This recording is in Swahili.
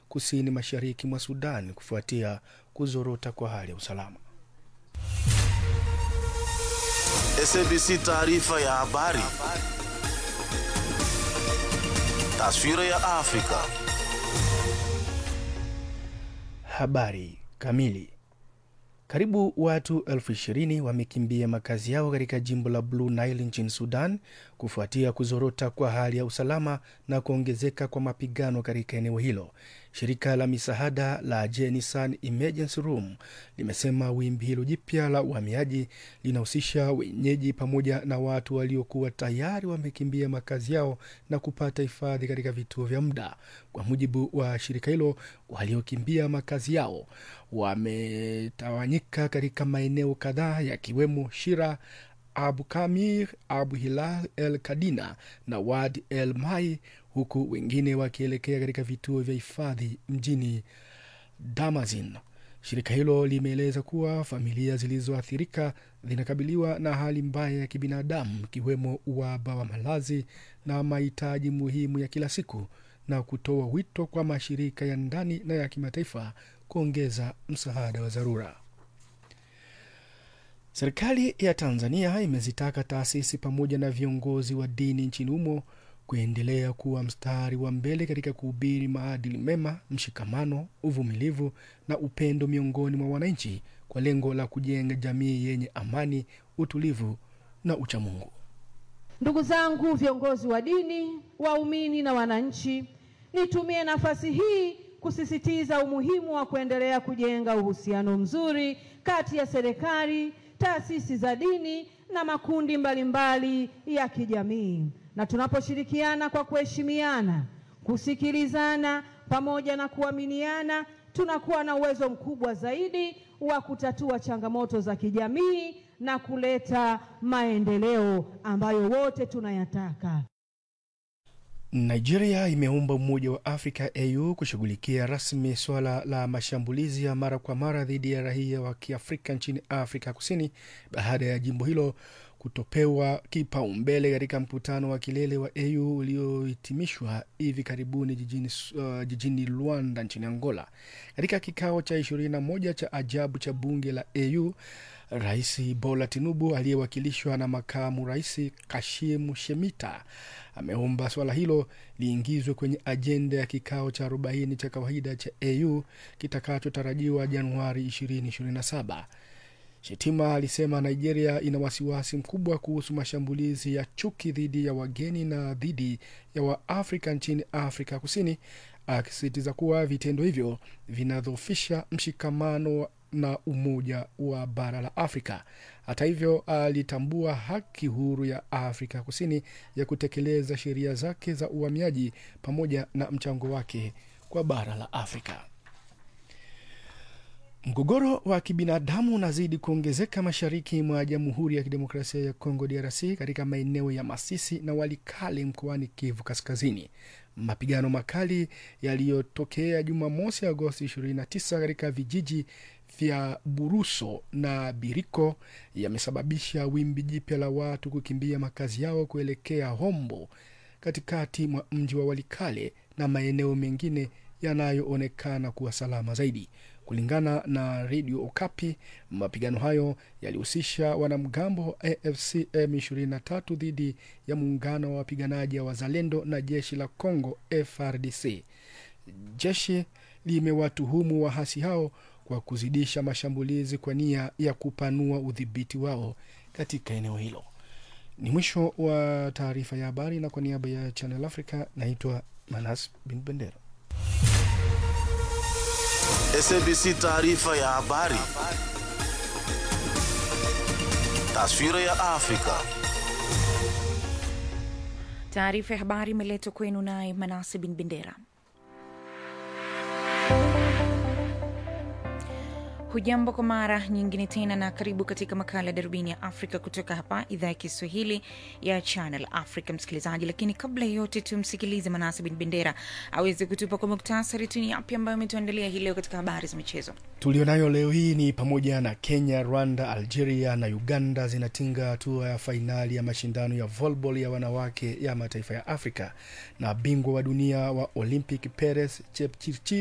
kusini mashariki mwa Sudan kufuatia kuzorota kwa hali ya usalama. SABC taarifa ya habari. Taswira ya Afrika. Habari kamili. Karibu watu elfu ishirini wamekimbia makazi yao katika jimbo la Blue Nile nchini Sudan kufuatia kuzorota kwa hali ya usalama na kuongezeka kwa mapigano katika eneo hilo. Shirika la misaada la Jenisan Emergency Room limesema wimbi hilo jipya la uhamiaji linahusisha wenyeji pamoja na watu waliokuwa tayari wamekimbia makazi yao na kupata hifadhi katika vituo vya muda. Kwa mujibu wa shirika hilo, waliokimbia makazi yao wametawanyika katika maeneo kadhaa yakiwemo Shira, Abu Kamir, Abu Hilal El Kadina na Wad El Mai, huku wengine wakielekea katika vituo vya hifadhi mjini Damazin. Shirika hilo limeeleza kuwa familia zilizoathirika zinakabiliwa na hali mbaya ya kibinadamu ikiwemo uhaba wa malazi na mahitaji muhimu ya kila siku na kutoa wito kwa mashirika ya ndani na ya kimataifa kuongeza msaada wa dharura. Serikali ya Tanzania imezitaka taasisi pamoja na viongozi wa dini nchini humo kuendelea kuwa mstari wa mbele katika kuhubiri maadili mema, mshikamano, uvumilivu na upendo miongoni mwa wananchi kwa lengo la kujenga jamii yenye amani, utulivu na uchamungu. Ndugu zangu viongozi wa dini, waumini na wananchi, nitumie nafasi hii kusisitiza umuhimu wa kuendelea kujenga uhusiano mzuri kati ya serikali, taasisi za dini na makundi mbalimbali mbali ya kijamii. Na tunaposhirikiana kwa kuheshimiana, kusikilizana pamoja na kuaminiana, tunakuwa na uwezo mkubwa zaidi wa kutatua changamoto za kijamii na kuleta maendeleo ambayo wote tunayataka. Nigeria imeomba Umoja wa Afrika AU kushughulikia rasmi suala la mashambulizi ya mara kwa mara dhidi ya raia wa Kiafrika nchini Afrika Kusini baada ya jimbo hilo kutopewa kipaumbele katika mkutano wa kilele wa AU uliohitimishwa hivi karibuni jijini, uh, jijini Luanda nchini Angola. Katika kikao cha 21 cha ajabu cha bunge la AU, Rais Bola Tinubu aliyewakilishwa na makamu rais Kashimu Shemita ameomba swala hilo liingizwe kwenye ajenda ya kikao cha 40 cha kawaida cha AU kitakachotarajiwa Januari 2027. Shetima alisema Nigeria ina wasiwasi mkubwa kuhusu mashambulizi ya chuki dhidi ya wageni na dhidi ya Waafrika nchini Afrika Kusini, akisisitiza kuwa vitendo hivyo vinadhoofisha mshikamano na umoja wa bara la Afrika. Hata hivyo, alitambua haki huru ya Afrika Kusini ya kutekeleza sheria zake za uhamiaji pamoja na mchango wake kwa bara la Afrika. Mgogoro wa kibinadamu unazidi kuongezeka mashariki mwa Jamhuri ya Kidemokrasia ya Kongo, DRC, katika maeneo ya Masisi na Walikale mkoani Kivu Kaskazini. Mapigano makali yaliyotokea Jumamosi, Agosti 29 katika vijiji vya Buruso na Biriko yamesababisha wimbi jipya la watu kukimbia makazi yao kuelekea Hombo, katikati mwa mji wa Walikale na maeneo mengine yanayoonekana kuwa salama zaidi. Kulingana na redio Okapi, mapigano hayo yalihusisha wanamgambo wa AFC M23 dhidi ya muungano wa wapiganaji wa Wazalendo na jeshi la Congo FRDC. Jeshi limewatuhumu wahasi hao kwa kuzidisha mashambulizi kwa nia ya kupanua udhibiti wao katika eneo hilo. Ni mwisho wa taarifa ya habari, na kwa niaba ya Channel Africa naitwa Manas Bin Bendera. SABC taarifa ya habari. Taswira ya Afrika. Taarifa ya habari imeletwa kwenu naye Manase Bin Bendera. Hujambo kwa mara nyingine tena na karibu katika makala ya darubini ya Afrika kutoka hapa idhaa ya Kiswahili ya Channel Africa, msikilizaji. Lakini kabla ya yote, tumsikilize Manase Bin Bendera aweze kutupa kwa muktasari tu ni yapi ambayo ametuandalia hii leo katika habari za michezo tulionayo leo hii ni pamoja na Kenya, Rwanda, Algeria na Uganda zinatinga hatua ya fainali ya mashindano ya volleyball ya wanawake ya mataifa ya Afrika, na bingwa wa dunia wa Olympic Peres Chepchirchir